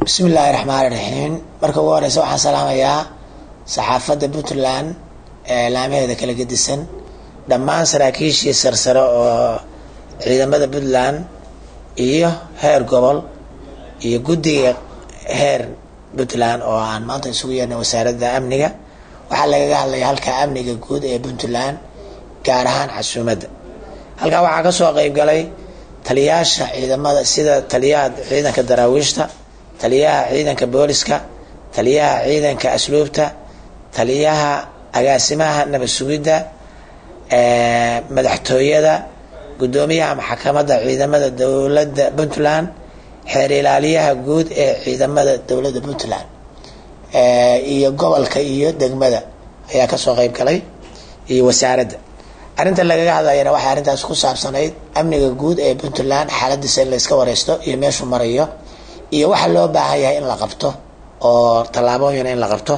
bismi illaahi raxmaani raxiim marka ugu horeysa waxaan salaamayaa saxaafadda puntland ee laamaheeda kala gedisan dhammaan saraakiishii sarsare oo ciidamada puntland iyo heer gobol iyo guddiga heer puntland oo aan maanta isugu yeernay wasaaradda amniga waxaa lagaga hadlaya halka amniga guud ee puntland gaar ahaan casuumadda halkaa waxaa kasoo qeyb galay taliyaasha ciidamada sida taliyaha ciidanka daraawiishta taliyaha ciidanka booliska taliyaha ciidanka asluubta taliyaha agaasimaha nabad sugidda madaxtooyada guddoomiyaha maxkamadda ciidamada dowladda puntland xeer ilaaliyaha guud ee ciidamada dowladda puntland iyo gobolka iyo degmada ayaa kasoo qeyb galay iyo wasaaradda arrinta lagaga hadlayana waxay arrintaas ku saabsanayd amniga guud ee puntland xaaladiisa in la iska wareysto iyo meeshuu marayo iyo waxa loo baahan yahay in la qabto oo tallaabooyin in la qabto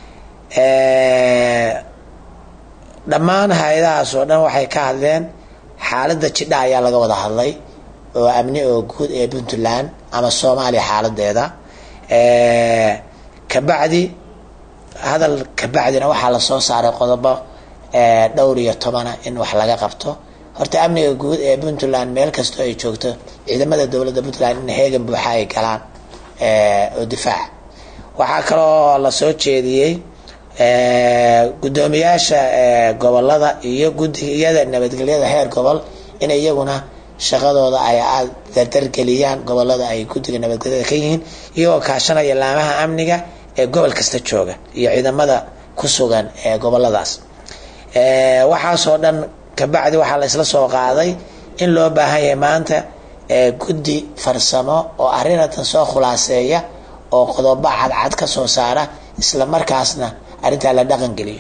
dhammaan hay-adahaas oo dhan waxay ka hadleen xaaladda jidha ayaa laga wada hadlay oo amni oo guud ee puntland ama soomaaliya xaaladeeda kabacdi hadal kabacdina waxaa lasoo saaray qodobo dhowr iyo tobana in wax laga qabto horta amniga guud ee puntland meel kastoo ay joogto ciidamada dowladda puntland in heegan buuxa ay galaan oo difaaca waxaa kaloo lasoo jeediyey guddoomiyaasha gobolada iyo gudiyada nabadgelyada heer gobol in iyaguna shaqadooda ay aada dardargeliyaan gobolada ay guddiga nabadgelyada ka yihiin iyagoo kaashanaya laamaha amniga ee gobol kasta jooga iyo ciidamada ku sugan ee goboladaas waxaasoo dhan kabacdi waxaa la isla soo qaaday in loo baahan yahay maanta guddi farsamo oo arrinatan soo khulaaseeya oo qodobo cadcad ka soo saara isla markaasna arrintaa la dhaqangeliyo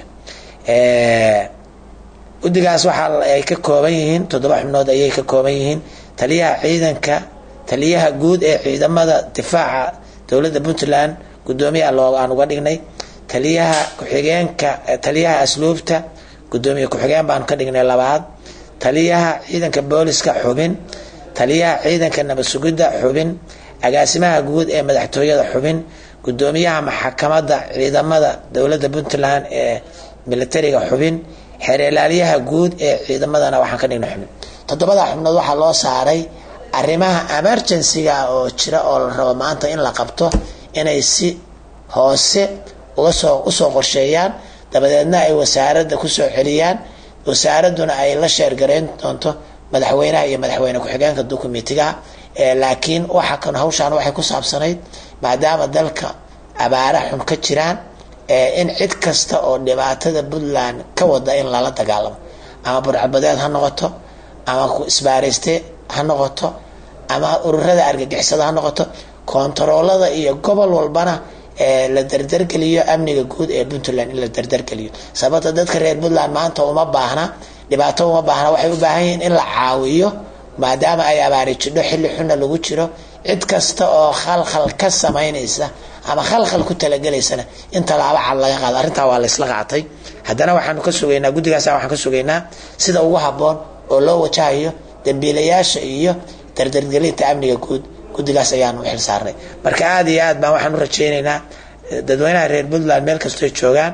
guddigaas waxaa ay ka kooban yihiin toddoba xubnood ayay ka kooban yihiin taliyaha ciidanka taliyaha guud ee ciidamada difaaca dowladda puntland guddoomiyaha loo aan uga dhignay taliyaha ku-xigeenka taliyaha asluubta guddoomiye ku-xigeen baanu ka dhignay labaad taliyaha ciidanka booliska xubin taliyaha ciidanka nabad sugidda xubin agaasimaha guud ee madaxtooyada xubin guddoomiyaha maxkamadda ciidamada dowladda puntland ee militariga xubin xeer ilaaliyaha guud ee ciidamadana waxaan ka dhignay xubin toddobada xubnood waxaa loo saaray arrimaha emergencyga oo jira oo la rabo maanta in la qabto inay si hoose ugasoo usoo qorsheeyaan dabadeedna ay wasaaradda kusoo celiyaan wasaaraduna ay la sheergareyn doonto madaxweynaha iyo madaxweyne ku-xigeenka dukumitiga laakiin waxa kan hawshaan waxay ku saabsanayd maadaama dalka abaara xun ka jiraan in cid kasta oo dhibaatada puntland ka wada in lala dagaalamo ama burcabadeed ha noqoto ama isbaareyste ha noqoto ama ururada argagixisada ha noqoto kontaroolada iyo gobol walbana la dardargeliyo amniga guud ee puntland in la dardargeliyo sababta dadka reer puntland maanta uma baahna dhibaato uma baahna waxay u baahan yihiin in la caawiyo maadaama ay abaari jidho xilli xunna lagu jiro cid kasta oo khalkhal ka samaynaysa ama khalkhal ku talagelaysana in tallaabo cad laga qaado arrintaa waa la isla qaatay haddana waxaanu ka sugaynaa guddigaasa waxaan ka sugaynaa sida ugu habboon oo loo wajahayo dambiilayaasha iyo dardargelinta amniga guud guddigaas ayaanu xil saarnay marka aada iyo aad baan waxaan u rajaynaynaa dadweynaha reer puntland meel kastoy joogaan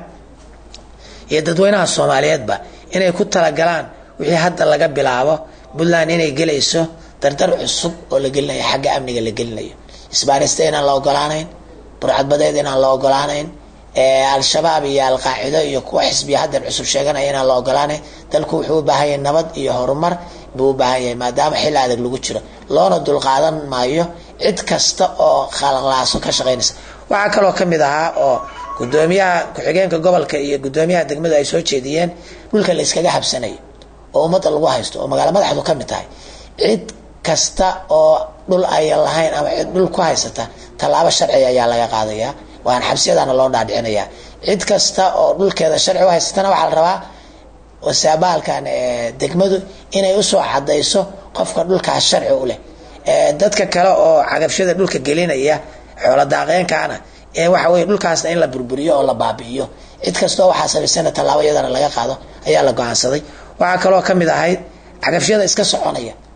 iyo dadweynaha soomaaliyeedba inay ku talagalaan wixii hadda laga bilaabo puntland inay gelayso dardar cusub oo la gelinayo xagga amniga la gelinayo isbaarista inaan la ogolaanayn burcadbadeed inaan la ogolaanayn al-shabaab iyo al-qaacido iyo kuwa xisbiya haddan cusub sheeganaya inaan la ogolaanayn dalku wuxuu u baahan yahay nabad iyo horumar buu u baahan yahay maadaama xilli adag lagu jiro loona dulqaadan maayo cid kasta oo khalaqlaaso ka shaqaynaysa waxaa kaloo ka mid ahaa oo guddoomiyaha ku-xigeenka gobolka iyo guddoomiyaha degmadu ay soo jeediyeen dhulka la iskaga habsanayo oo ummadda lagu haysto oo magaalo madaxdu ka mid tahay cid kasta oo dhul ayan lahayn ama cid dhul ku haysata tallaabo sharciga ayaa laga qaadayaa waan xabsiyadana loo dhaadhicinayaa cid kasta oo dhulkeeda sharci u haysatana waxaa la rabaa wasaabaalkan degmadu inay usoo cadayso qofka dhulkaas sharci u leh dadka kale oo cagabshada dhulka gelinaya xoolo daaqeenkaana waxa weye dhulkaasna in la burburiyo oo la baabi'iyo cid kastoo waxaa samaysana tallaabo iyadana laga qaado ayaa la go-aansaday waxaa kaloo ka mid ahayd cagafyada iska soconaya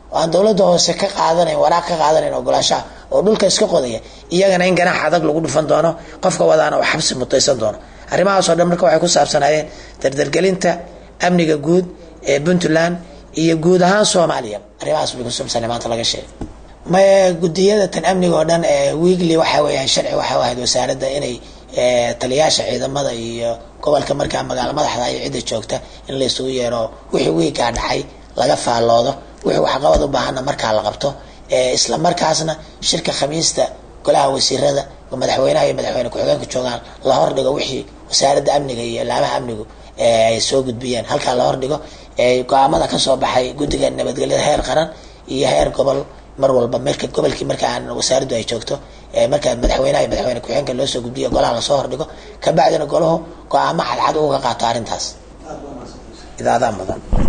oo aan dowladda hoose ka qaadanayn waraaq ka qaadanayn ogolaashaha oo dhulka iska qodaya iyagana in ganaax adag lagu dhufan doono qofka wadaana uu xabsi mutaysan doono arrimahaas oo dhan marka waxay ku saabsanaayeen dardargelinta amniga guud ee puntland iyo guud ahaan soomaaliya arrimahaas bay kusaabsanay maanta laga sheegay maya gudiyada tan amniga oo dhan ee wiigli waxa weeyaan sharci waxay ahayd wasaaradda inay taliyaasha ciidamada iyo gobolka markaa magaalo madaxda iyo cidda joogta in la isugu yeero wixii wiigaa dhacay laga faalloodo wixii waxqabad u baahanna markaa la qabto isla markaasna shirka khamiista golaha wasiirada oo madaxweynaha iyo madaxweyne ku-xigeenka joogaan la hordhigo wixii wasaaradda amniga iyo laamaha amnigu ay soo gudbiyeen halkaa la hordhigo go-aamada kasoo baxay guddiga nabadgelyada heer qaran iyo heer gobol mar walba marka gobolkii marka aan wasaaraddu ay joogto marka madaxweynaha iyo madaxweyne ku-xigeenka loo soo gudbiyo golaha lasoo hordhigo kabacdina golahu go-aamo cadcad uga qaato arrintaas idaadaa mudan